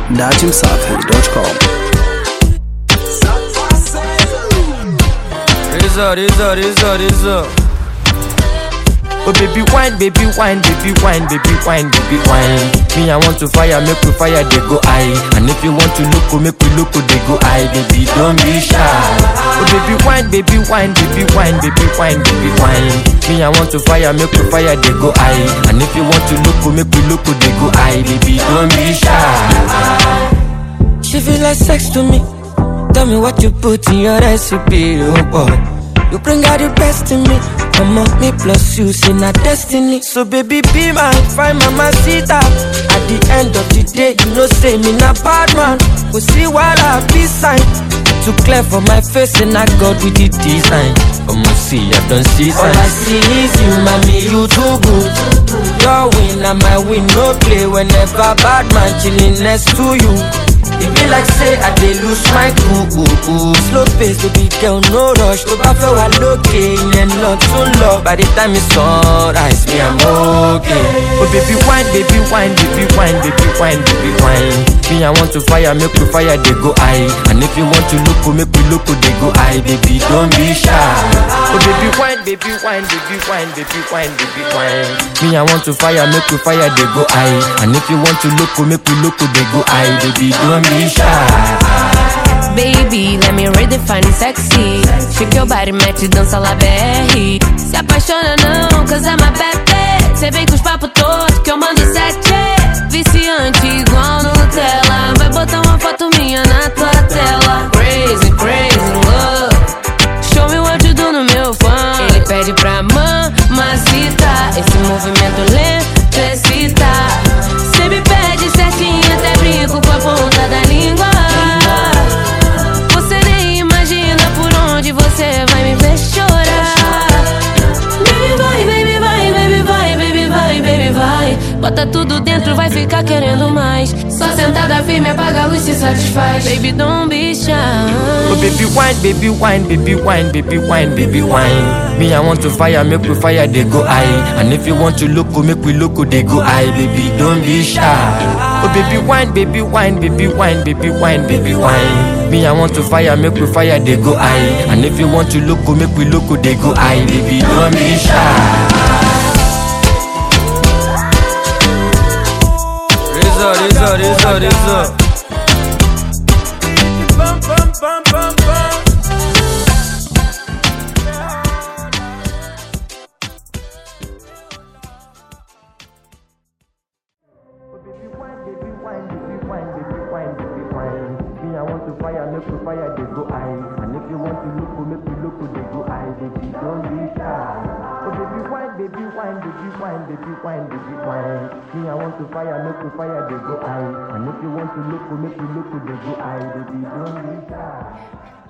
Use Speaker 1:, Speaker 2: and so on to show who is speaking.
Speaker 1: datimsafi.com.
Speaker 2: Razor, razor, razor, razor. Oh baby wine, baby wine, baby wine, baby wine, baby wine. Me I want to fire, make we fire, they go high. And if you want to look, make we look, they go high. Baby don't be shy. Oh baby wine, baby wine, baby wine, baby wine, baby wine. Me I want to fire, make we fire, they go high. And if you want to look, make we look, they go high. Baby don't be shy. She feel like sex to me. Tell me what you put in your recipe, oh boy. You bring out the best in me. Come on, me plus you, see not destiny. So baby, be my fine mama, sit up. At the end of the day, you know say me not bad man. Go see what I be sign. Too clear for my face and I got with the design. I'ma see, I don't see sign. All I see is you, mommy, you too good. Your win and my win, no play whenever bad man chilling next to you. It be like say I dey lose my cool Slow pace to be girl no rush tó bá fẹ́ wà lókè yẹn lọ tún lọ. By the time it's sunrise me I'm okay. Oh baby wine baby wine baby wine baby wine baby wine. Me I want to fire make we fire dey go high. And if you want to look make we look dey go high baby don't be shy. Oh baby wine baby wine baby wine baby wine baby wine. Me I want to fire make we fire dey go high. And if you want to look make we look dey go high baby don't be shy.
Speaker 3: Baby, let me redefine sexy. Shake your body, mete dança lá BR. Se apaixona não, cause I'm a bebê. Cê vem com os papos todos que eu mando sete. Viciante igual Nutella. Vai botar uma foto minha na tua tela. Crazy, crazy love. Show me what you do no meu fã. Ele pede pra mamacita. Esse movimento lento excita. Cê me pede certinho, até brinco com a ponta da língua. Você nem imagina por onde você vai me ver chorar. Baby vai, baby vai, baby vai, baby vai, baby vai. Bota tudo dentro, vai ficar querendo mais. Só sentada firme, apaga a luz se satisfaz. Baby, don't be shy.
Speaker 2: Oh baby wine, baby wine, baby wine, baby wine, baby wine. Me I want to fire, make we fire, they go high. And if you want to look, make we look, they go high. Baby, don't be shy. Oh baby wine, baby wine, baby wine, baby wine, baby wine. Me I want to fire, make we fire, they go high. And if you want to look, make we look, they go high. Baby, don't be shy. Razor, razor, razor, razor. baby wine, baby wine, baby wine, baby wine, baby wine. Me, I want to fire, make you fire, they go high. And if you want to look, make you look, they go high. Baby, don't be shy. Oh, baby wine, baby wine, baby wine, baby wine, baby wine. Me, I want to fire, make you fire, they go high. And if you want to look, make you look, they go high. Baby, don't be shy.